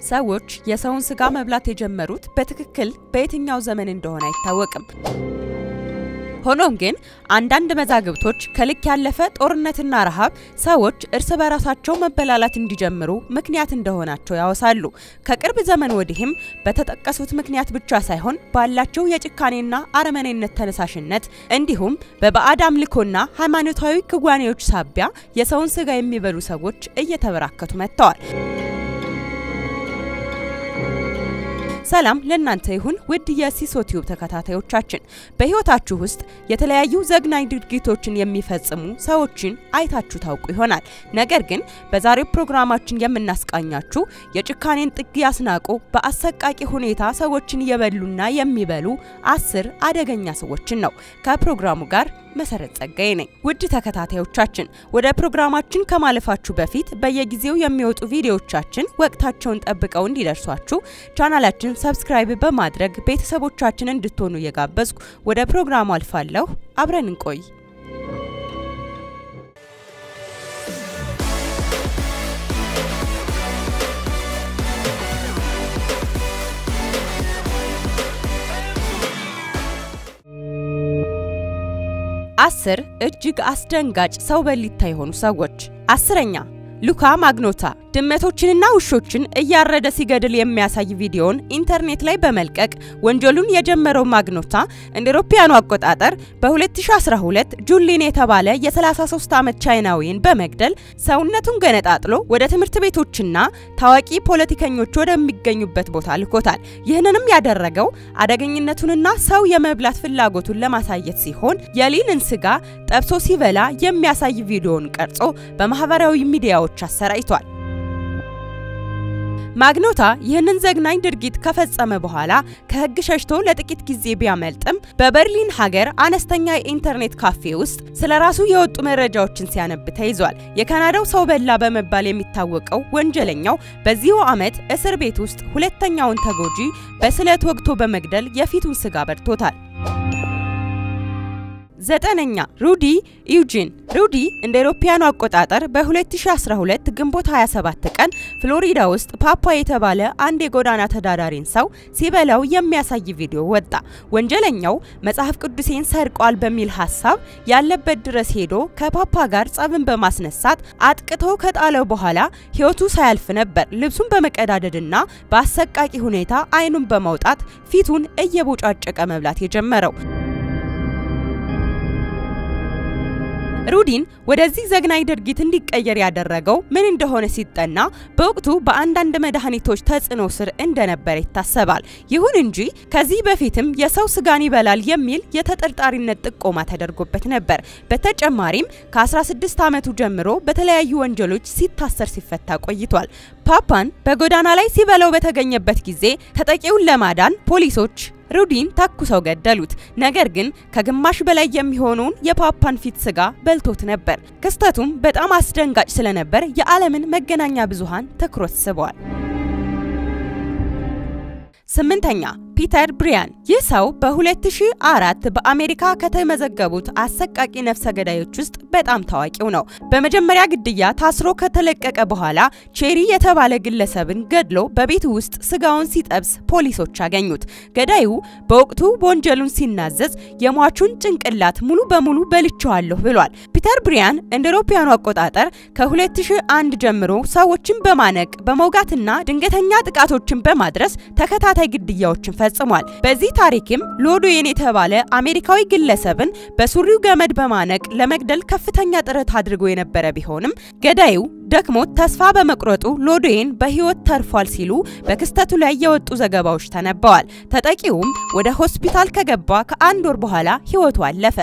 ሰዎች የሰውን ስጋ መብላት የጀመሩት በትክክል በየትኛው ዘመን እንደሆነ አይታወቅም። ሆኖም ግን አንዳንድ መዛግብቶች ከልክ ያለፈ ጦርነትና ረሃብ ሰዎች እርስ በራሳቸው መበላላት እንዲጀምሩ ምክንያት እንደሆናቸው ያወሳሉ። ከቅርብ ዘመን ወዲህም በተጠቀሱት ምክንያት ብቻ ሳይሆን ባላቸው የጭካኔና አረመኔነት ተነሳሽነት እንዲሁም በባዕድ አምልኮና ሃይማኖታዊ ክዋኔዎች ሳቢያ የሰውን ስጋ የሚበሉ ሰዎች እየተበራከቱ መጥተዋል። ሰላም ለእናንተ ይሁን ውድ የሲሶ ቲዩብ ተከታታዮቻችን። በህይወታችሁ ውስጥ የተለያዩ ዘግናኝ ድርጊቶችን የሚፈጽሙ ሰዎችን አይታችሁ ታውቁ ይሆናል። ነገር ግን በዛሬው ፕሮግራማችን የምናስቃኛችሁ የጭካኔን ጥግ ያስናቁ በአሰቃቂ ሁኔታ ሰዎችን የበሉና የሚበሉ አስር አደገኛ ሰዎችን ነው። ከፕሮግራሙ ጋር መሰረት ጸጋዬ ነኝ። ውድ ተከታታዮቻችን ወደ ፕሮግራማችን ከማለፋችሁ በፊት በየጊዜው የሚወጡ ቪዲዮዎቻችን ወቅታቸውን ጠብቀው እንዲደርሷችሁ ቻናላችን ሰብስክራይብ በማድረግ ቤተሰቦቻችን እንድትሆኑ እየጋበዝኩ ወደ ፕሮግራሙ አልፋለሁ። አብረን እንቆይ። አስር እጅግ አስደንጋጭ ሰው በሊታ የሆኑ ሰዎች። አስረኛ ሉካ ማግኖታ ድመቶችንና ውሾችን እያረደ ሲገድል የሚያሳይ ቪዲዮን ኢንተርኔት ላይ በመልቀቅ ወንጀሉን የጀመረው ማግኖታ እንደ አውሮፓውያኑ አቆጣጠር በ2012 ጁሊን የተባለ የ33 ዓመት ቻይናዊን በመግደል ሰውነቱን ገነጣጥሎ ወደ ትምህርት ቤቶችና ታዋቂ ፖለቲከኞች ወደሚገኙበት ቦታ ልኮታል። ይህንንም ያደረገው አደገኝነቱንና ሰው የመብላት ፍላጎቱን ለማሳየት ሲሆን የሊንን ስጋ ጠብሶ ሲበላ የሚያሳይ ቪዲዮን ቀርጾ በማህበራዊ ሚዲያዎች አሰራጭቷል። ማግኖታ ይህንን ዘግናኝ ድርጊት ከፈጸመ በኋላ ከህግ ሸሽቶ ለጥቂት ጊዜ ቢያመልጥም በበርሊን ሀገር አነስተኛ የኢንተርኔት ካፌ ውስጥ ስለ ራሱ የወጡ መረጃዎችን ሲያነብ ተይዟል። የካናዳው ሰው በላ በመባል የሚታወቀው ወንጀለኛው በዚሁ ዓመት እስር ቤት ውስጥ ሁለተኛውን ተጎጂ በስለት ወግቶ በመግደል የፊቱን ስጋ በልቶታል። ዘጠነኛ ሩዲ ኢውጂን ሩዲ እንደ አውሮፓውያኑ አቆጣጠር በ2012 ግንቦት 27 ቀን ፍሎሪዳ ውስጥ ፓፓ የተባለ አንድ የጎዳና ተዳዳሪን ሰው ሲበላው የሚያሳይ ቪዲዮ ወጣ። ወንጀለኛው መጽሐፍ ቅዱሴን ሰርቋል በሚል ሀሳብ ያለበት ድረስ ሄዶ ከፓፓ ጋር ጸብን በማስነሳት አጥቅቶ ከጣለው በኋላ ህይወቱ ሳያልፍ ነበር ልብሱን በመቀዳደድና በአሰቃቂ ሁኔታ አይኑን በማውጣት ፊቱን እየቦጫጨቀ መብላት የጀመረው። ሩዲን ወደዚህ ዘግናኝ ድርጊት እንዲቀየር ያደረገው ምን እንደሆነ ሲጠና በወቅቱ በአንዳንድ መድኃኒቶች ተጽዕኖ ስር እንደነበረ ይታሰባል። ይሁን እንጂ ከዚህ በፊትም የሰው ስጋን ይበላል የሚል የተጠርጣሪነት ጥቆማ ተደርጎበት ነበር። በተጨማሪም ከ16 ዓመቱ ጀምሮ በተለያዩ ወንጀሎች ሲታሰር ሲፈታ ቆይቷል። ፓፓን በጎዳና ላይ ሲበላው በተገኘበት ጊዜ ተጠቂውን ለማዳን ፖሊሶች ሩዲን ተኩሰው ገደሉት። ነገር ግን ከግማሽ በላይ የሚሆነውን የፓፓን ፊት ስጋ በልቶት ነበር። ክስተቱም በጣም አስደንጋጭ ስለነበር የዓለምን መገናኛ ብዙሃን ትኩረት ስቧል። ስምንተኛ ፒተር ብሪያን ይህ ሰው በ2004 በአሜሪካ ከተመዘገቡት አሰቃቂ ነፍሰ ገዳዮች ውስጥ በጣም ታዋቂው ነው። በመጀመሪያ ግድያ ታስሮ ከተለቀቀ በኋላ ቼሪ የተባለ ግለሰብን ገድሎ በቤቱ ውስጥ ስጋውን ሲጠብስ ፖሊሶች አገኙት። ገዳዩ በወቅቱ ወንጀሉን ሲናዘዝ የሟቹን ጭንቅላት ሙሉ በሙሉ በልቼዋለሁ ብሏል። ፒተር ብሪያን እንደ አውሮፓውያኑ አቆጣጠር ከ2001 ጀምሮ ሰዎችን በማነቅ በመውጋትና ድንገተኛ ጥቃቶችን በማድረስ ተከታታይ ግድያዎችን ፈጽሟል። በዚህ ታሪክም ሎዶዌን የተባለ አሜሪካዊ ግለሰብን በሱሪው ገመድ በማነቅ ለመግደል ከፍተኛ ጥረት አድርጎ የነበረ ቢሆንም ገዳዩ ደክሞት ተስፋ በመቁረጡ ሎዶዌን በሕይወት ተርፏል ሲሉ በክስተቱ ላይ የወጡ ዘገባዎች ተነበዋል። ተጠቂውም ወደ ሆስፒታል ከገባ ከአንድ ወር በኋላ ሕይወቱ አለፈ።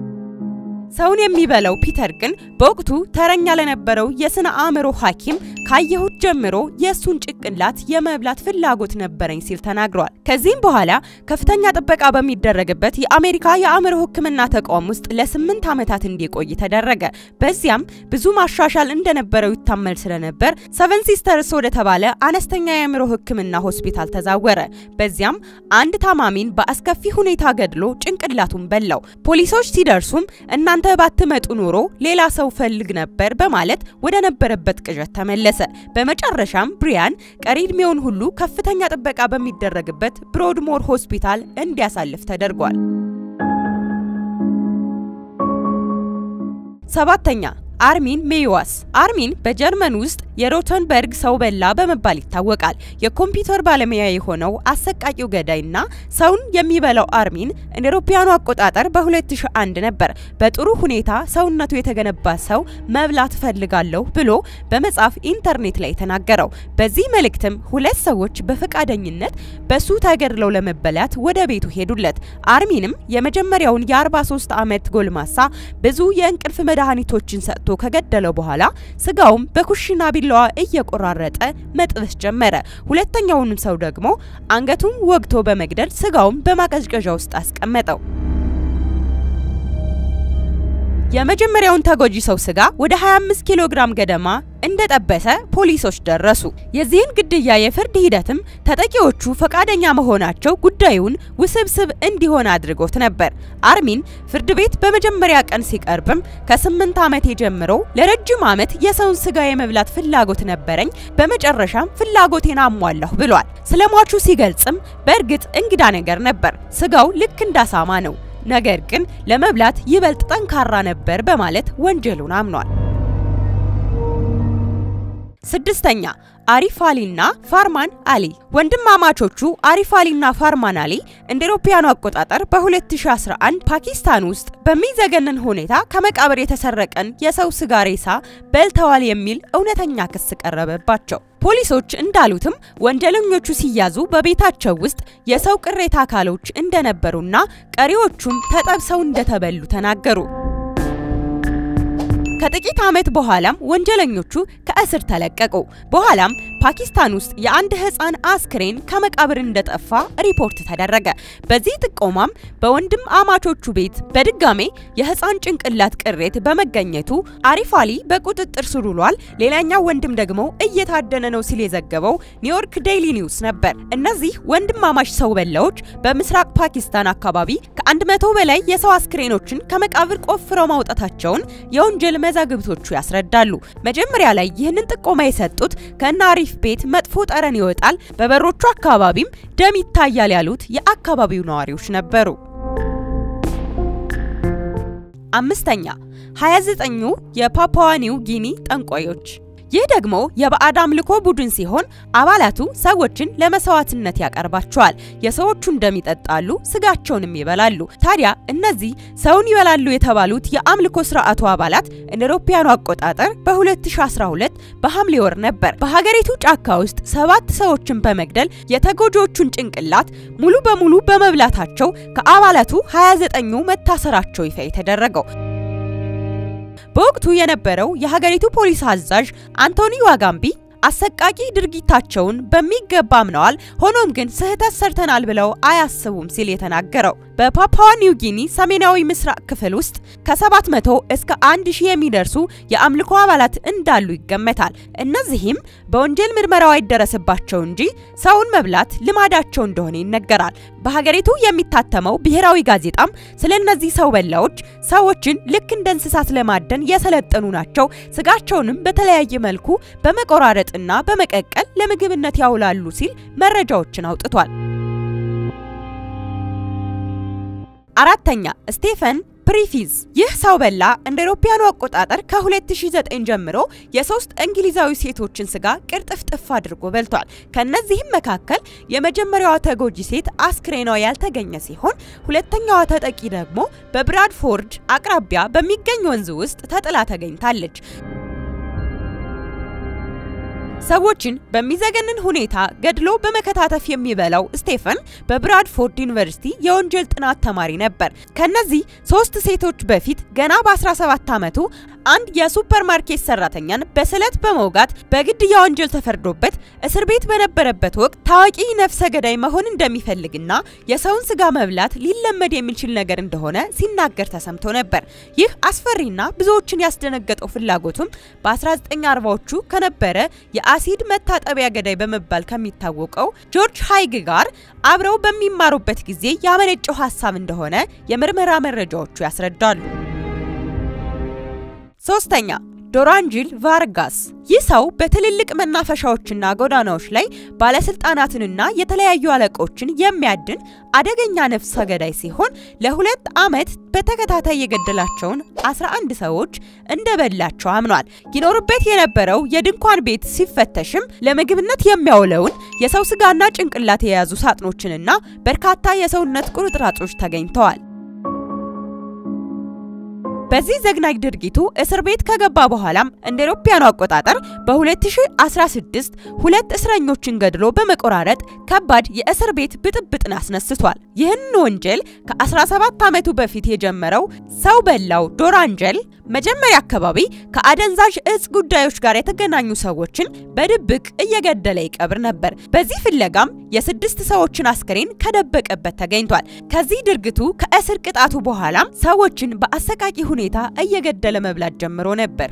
ሰውን የሚበላው ፒተር ግን በወቅቱ ተረኛ ለነበረው የስነ አእምሮ ሐኪም ካየሁት ጀምሮ የእሱን ጭንቅላት የመብላት ፍላጎት ነበረኝ ሲል ተናግሯል። ከዚህም በኋላ ከፍተኛ ጥበቃ በሚደረግበት የአሜሪካ የአእምሮ ሕክምና ተቋም ውስጥ ለስምንት ዓመታት እንዲቆይ ተደረገ። በዚያም ብዙ ማሻሻል እንደነበረው ይታመል ስለነበር ሰቨን ሲስተርስ ወደ ተባለ አነስተኛ የአእምሮ ሕክምና ሆስፒታል ተዛወረ። በዚያም አንድ ታማሚን በአስከፊ ሁኔታ ገድሎ ጭንቅላቱን በላው። ፖሊሶች ሲደርሱም እናንተ ባትመጡ ኖሮ ሌላ ሰው ፈልግ ነበር በማለት ወደ ነበረበት ቅዠት ተመለሰ። በመጨረሻም ብሪያን ቀሪ ዕድሜውን ሁሉ ከፍተኛ ጥበቃ በሚደረግበት ብሮድሞር ሆስፒታል እንዲያሳልፍ ተደርጓል። ሰባተኛ አርሚን ሜይዋስ አርሚን በጀርመን ውስጥ የሮተንበርግ ሰው በላ በመባል ይታወቃል። የኮምፒውተር ባለሙያ የሆነው አሰቃቂው ገዳይና ሰውን የሚበላው አርሚን እንደ አውሮፓውያኑ አቆጣጠር በ2001 ነበር በጥሩ ሁኔታ ሰውነቱ የተገነባ ሰው መብላት እፈልጋለሁ ብሎ በመጻፍ ኢንተርኔት ላይ የተናገረው። በዚህ መልእክትም ሁለት ሰዎች በፈቃደኝነት በሱ ተገድለው ለመበላት ወደ ቤቱ ሄዱለት። አርሚንም የመጀመሪያውን የ43 ዓመት ጎልማሳ ብዙ የእንቅልፍ መድኃኒቶችን ሰጥቶ ከገደለው በኋላ ስጋውም በኩሽና ቢላዋ እየቆራረጠ መጥበስ ጀመረ። ሁለተኛውንም ሰው ደግሞ አንገቱን ወግቶ በመግደል ስጋውም በማቀዝቀዣ ውስጥ አስቀመጠው። የመጀመሪያውን ተጎጂ ሰው ስጋ ወደ 25 ኪሎ ግራም ገደማ እንደጠበሰ ፖሊሶች ደረሱ። የዚህን ግድያ የፍርድ ሂደትም ተጠቂዎቹ ፈቃደኛ መሆናቸው ጉዳዩን ውስብስብ እንዲሆን አድርጎት ነበር። አርሚን ፍርድ ቤት በመጀመሪያ ቀን ሲቀርብም ከስምንት ዓመቴ ጀምሮ ለረጅም ዓመት የሰውን ስጋ የመብላት ፍላጎት ነበረኝ፣ በመጨረሻም ፍላጎቴን አሟላሁ ብሏል። ስለ ሟቹ ሲገልጽም በእርግጥ እንግዳ ነገር ነበር፣ ስጋው ልክ እንዳሳማ ነው ነገር ግን ለመብላት ይበልጥ ጠንካራ ነበር በማለት ወንጀሉን አምኗል። ስድስተኛ አሪፍ አሊና ፋርማን አሊ ወንድማማቾቹ አሪፍ አሊና ፋርማን አሊ እንደ አውሮፓውያኑ አቆጣጠር በ2011 ፓኪስታን ውስጥ በሚዘገንን ሁኔታ ከመቃብር የተሰረቀን የሰው ስጋ ሬሳ በልተዋል የሚል እውነተኛ ክስ ቀረበባቸው። ፖሊሶች እንዳሉትም ወንጀለኞቹ ሲያዙ በቤታቸው ውስጥ የሰው ቅሬታ አካሎች እንደነበሩና ቀሪዎቹም ተጠብሰው እንደተበሉ ተናገሩ። ከጥቂት ዓመት በኋላም ወንጀለኞቹ ከእስር ተለቀቁ። በኋላም ፓኪስታን ውስጥ የአንድ ሕፃን አስክሬን ከመቃብር እንደጠፋ ሪፖርት ተደረገ። በዚህ ጥቆማም በወንድም አማቾቹ ቤት በድጋሜ የሕፃን ጭንቅላት ቅሬት በመገኘቱ አሪፍ አሊ በቁጥጥር ስር ውሏል። ሌላኛው ወንድም ደግሞ እየታደነ ነው ሲል የዘገበው ኒውዮርክ ዴይሊ ኒውስ ነበር። እነዚህ ወንድማማች ሰው በላዎች በምስራቅ ፓኪስታን አካባቢ ከአንድ መቶ በላይ የሰው አስክሬኖችን ከመቃብር ቆፍረው ማውጣታቸውን የወንጀል መዛግብቶቹ ያስረዳሉ። መጀመሪያ ላይ ይህንን ጥቆማ የሰጡት ከእነ አሪፍ ቤት መጥፎ ጠረን ይወጣል፣ በበሮቹ አካባቢም ደም ይታያል ያሉት የአካባቢው ነዋሪዎች ነበሩ። አምስተኛ 29ኙ የፓፑዋ ኒው ጊኒ ጠንቋዮች ይህ ደግሞ የባዕድ አምልኮ ቡድን ሲሆን አባላቱ ሰዎችን ለመስዋዕትነት ያቀርባቸዋል። የሰዎቹን ደም ይጠጣሉ፣ ስጋቸውንም ይበላሉ። ታዲያ እነዚህ ሰውን ይበላሉ የተባሉት የአምልኮ ስርዓቱ አባላት እንደ አውሮፓውያኑ አቆጣጠር በ2012 በሐምሌ ወር ነበር በሀገሪቱ ጫካ ውስጥ ሰባት ሰዎችን በመግደል የተጎጂዎቹን ጭንቅላት ሙሉ በሙሉ በመብላታቸው ከአባላቱ 29ኙ መታሰራቸው ይፋ የተደረገው። በወቅቱ የነበረው የሀገሪቱ ፖሊስ አዛዥ አንቶኒ ዋጋምቢ አሰቃቂ ድርጊታቸውን በሚገባ አምነዋል፣ ሆኖም ግን ስህተት ሰርተናል ብለው አያስቡም ሲል የተናገረው በፓፑዋ ኒው ጊኒ ሰሜናዊ ምስራቅ ክፍል ውስጥ ከ700 እስከ 1000 የሚደርሱ የአምልኮ አባላት እንዳሉ ይገመታል። እነዚህም በወንጀል ምርመራው አይደረስባቸው እንጂ ሰውን መብላት ልማዳቸው እንደሆነ ይነገራል። በሀገሪቱ የሚታተመው ብሔራዊ ጋዜጣም ስለ እነዚህ ሰው በላዎች ሰዎችን ልክ እንደ እንስሳት ለማደን የሰለጠኑ ናቸው፣ ስጋቸውንም በተለያየ መልኩ በመቆራረጥና በመቀቀል ለምግብነት ያውላሉ ሲል መረጃዎችን አውጥቷል። አራተኛ ስቴፈን ፕሪፊዝ ይህ ሰው በላ እንደ አውሮፓውያኑ አቆጣጠር ከ2009 ጀምሮ የሶስት እንግሊዛዊ ሴቶችን ስጋ ቅርጥፍጥፍ አድርጎ በልቷል። ከነዚህም መካከል የመጀመሪያዋ ተጎጂ ሴት አስክሬኗ ያልተገኘ ሲሆን ሁለተኛዋ ተጠቂ ደግሞ በብራድፎርድ አቅራቢያ በሚገኝ ወንዝ ውስጥ ተጥላ ተገኝታለች። ሰዎችን በሚዘገንን ሁኔታ ገድሎ በመከታተፍ የሚበላው ስቴፈን በብራድፎርድ ዩኒቨርሲቲ የወንጀል ጥናት ተማሪ ነበር። ከነዚህ ሶስት ሴቶች በፊት ገና በ17 ዓመቱ አንድ የሱፐርማርኬት ሰራተኛን በስለት በመውጋት በግድያ ወንጀል ተፈርዶበት እስር ቤት በነበረበት ወቅት ታዋቂ ነፍሰ ገዳይ መሆን እንደሚፈልግና የሰውን ስጋ መብላት ሊለመድ የሚችል ነገር እንደሆነ ሲናገር ተሰምቶ ነበር። ይህ አስፈሪና ብዙዎችን ያስደነገጠው ፍላጎቱም በ1940ዎቹ ከነበረ የአሲድ መታጠቢያ ገዳይ በመባል ከሚታወቀው ጆርጅ ሃይግ ጋር አብረው በሚማሩበት ጊዜ ያመነጨው ሀሳብ እንደሆነ የምርመራ መረጃዎቹ ያስረዳሉ። ሶስተኛ ዶራንጂል ቫርጋስ። ይህ ሰው በትልልቅ መናፈሻዎችና ጎዳናዎች ላይ ባለስልጣናትንና የተለያዩ አለቆችን የሚያድን አደገኛ ነፍሰ ገዳይ ሲሆን ለሁለት ዓመት በተከታታይ የገደላቸውን 11 ሰዎች እንደበላቸው አምኗል። ይኖርበት የነበረው የድንኳን ቤት ሲፈተሽም ለምግብነት የሚያውለውን የሰው ስጋና ጭንቅላት የያዙ ሳጥኖችንና በርካታ የሰውነት ቁርጥራጮች ተገኝተዋል። በዚህ ዘግናኝ ድርጊቱ እስር ቤት ከገባ በኋላም እንደ አውሮፓውያኑ አቆጣጠር በ2016 ሁለት እስረኞችን ገድሎ በመቆራረጥ ከባድ የእስር ቤት ብጥብጥን አስነስቷል። ይህን ወንጀል ከ17 ዓመቱ በፊት የጀመረው ሰው በላው ዶራንጀል መጀመሪያ አካባቢ ከአደንዛዥ እጽ ጉዳዮች ጋር የተገናኙ ሰዎችን በድብቅ እየገደለ ይቀብር ነበር። በዚህ ፍለጋም የስድስት ሰዎችን አስክሬን ከደበቀበት ተገኝቷል። ከዚህ ድርጊቱ ከእስር ቅጣቱ በኋላም ሰዎችን በአሰቃቂ ሁኔታ እየገደለ መብላት ጀምሮ ነበር።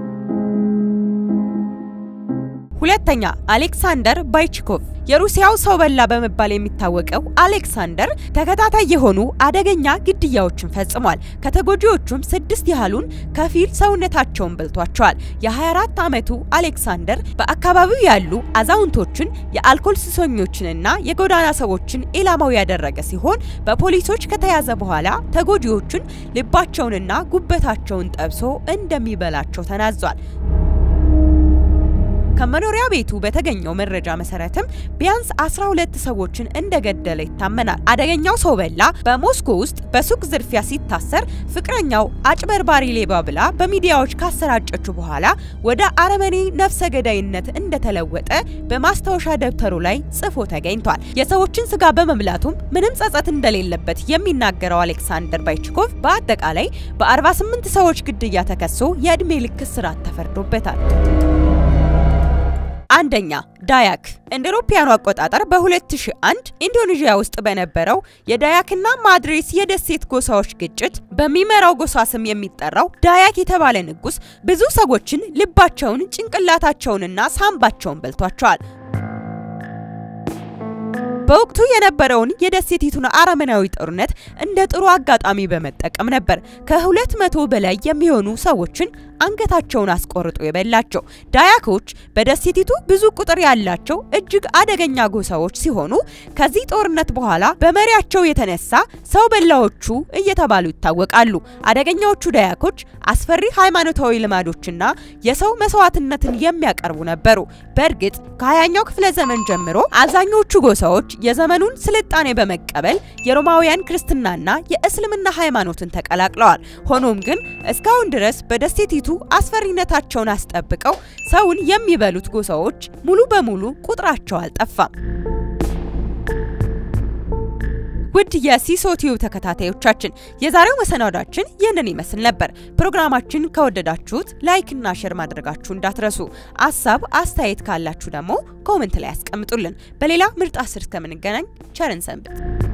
ሁለተኛ አሌክሳንደር ባይችኮቭ የሩሲያው ሰው በላ በመባል የሚታወቀው አሌክሳንደር ተከታታይ የሆኑ አደገኛ ግድያዎችን ፈጽሟል። ከተጎጂዎቹም ስድስት ያህሉን ከፊል ሰውነታቸውን በልቷቸዋል። የ24 ዓመቱ አሌክሳንደር በአካባቢው ያሉ አዛውንቶችን፣ የአልኮል ሱሰኞችንና የጎዳና ሰዎችን ኢላማው ያደረገ ሲሆን በፖሊሶች ከተያዘ በኋላ ተጎጂዎቹን ልባቸውንና ጉበታቸውን ጠብሶ እንደሚበላቸው ተናዟል። ከመኖሪያ ቤቱ በተገኘው መረጃ መሰረትም ቢያንስ 12 ሰዎችን እንደገደለ ይታመናል። አደገኛው ሰው በላ በሞስኮ ውስጥ በሱቅ ዝርፊያ ሲታሰር ፍቅረኛው አጭበርባሪ ሌባ ብላ በሚዲያዎች ካሰራጨችው በኋላ ወደ አረመኔ ነፍሰ ገዳይነት እንደተለወጠ በማስታወሻ ደብተሩ ላይ ጽፎ ተገኝቷል። የሰዎችን ስጋ በመብላቱም ምንም ጸጸት እንደሌለበት የሚናገረው አሌክሳንደር ባይችኮቭ በአጠቃላይ በ48 ሰዎች ግድያ ተከሶ የዕድሜ ልክ እስራት ተፈርዶበታል። አንደኛ ዳያክ እንደ አውሮፓውያኑ አቆጣጠር በ2001 ኢንዶኔዥያ ውስጥ በነበረው የዳያክና ማድሬስ የደሴት ጎሳዎች ግጭት በሚመራው ጎሳ ስም የሚጠራው ዳያክ የተባለ ንጉስ ብዙ ሰዎችን ልባቸውን፣ ጭንቅላታቸውንና ሳምባቸውን በልቷቸዋል። በወቅቱ የነበረውን የደሴቲቱን አረመናዊ ጦርነት እንደ ጥሩ አጋጣሚ በመጠቀም ነበር ከሁለት መቶ በላይ የሚሆኑ ሰዎችን አንገታቸውን አስቆርጦ የበላቸው። ዳያኮች በደሴቲቱ ብዙ ቁጥር ያላቸው እጅግ አደገኛ ጎሳዎች ሲሆኑ ከዚህ ጦርነት በኋላ በመሪያቸው የተነሳ ሰው በላዎቹ እየተባሉ ይታወቃሉ። አደገኛዎቹ ዳያኮች አስፈሪ ሃይማኖታዊ ልማዶችና የሰው መስዋዕትነትን የሚያቀርቡ ነበሩ። በእርግጥ ከሀያኛው ክፍለ ዘመን ጀምሮ አብዛኞቹ ጎሳዎች የዘመኑን ስልጣኔ በመቀበል የሮማውያን ክርስትናና የእስልምና ሃይማኖትን ተቀላቅለዋል። ሆኖም ግን እስካሁን ድረስ በደሴቲቱ አስፈሪነታቸውን አስጠብቀው ሰውን የሚበሉት ጎሳዎች ሙሉ በሙሉ ቁጥራቸው አልጠፋም። ውድ የሲሶ ቲዩብ ተከታታዮቻችን የዛሬው መሰናዷችን ይህንን ይመስል ነበር። ፕሮግራማችን ከወደዳችሁት ላይክ እና ሼር ማድረጋችሁ እንዳትረሱ። አሳብ አስተያየት ካላችሁ ደግሞ ኮመንት ላይ ያስቀምጡልን። በሌላ ምርጥ አስር እስከምንገናኝ ቸርን ሰንብት።